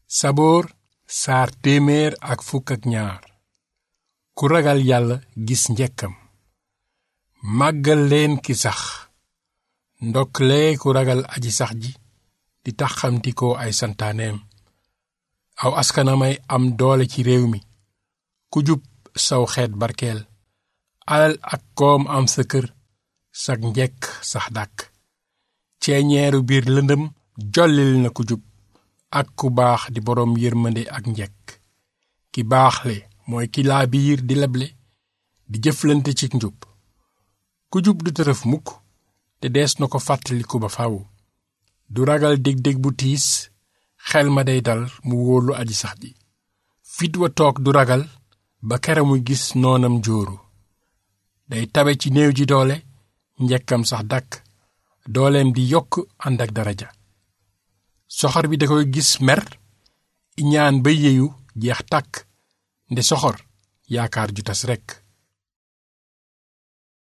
saboor saar téeméer ak fukk ak ñaar ku ragal yàlla gis njekkam màggal leen ki sax ndoklee ku ragal aji sax ji di taxamtikoo ay santaaneem aw askanamay am doole ci réew mi ku jub saw xeet barkeel alal ak koom am sa kër sag njekk sax dàkk ceeñeeru biir lëndëm jollil na ku jub ak ku baax di boroom yërmande ak njekk ki baaxle mooy ki laa biir di leble di jëflante ci njub ku jub du tërëf mukk te dees na ko fàttaliku ba faw du ragal dég-dég bu tiis xel ma day dal mu wóolu aji sax ji fit wa toog du ragal ba kera muy gis noonam jóoru day tabe ci néew ji doole njekkam sax dàkk dooleem di yokk ànd ak daraja soxor bi da koy gis mer iñaan ba yeeyu jeex tàkk nde soxor yaakaar ju tas rekk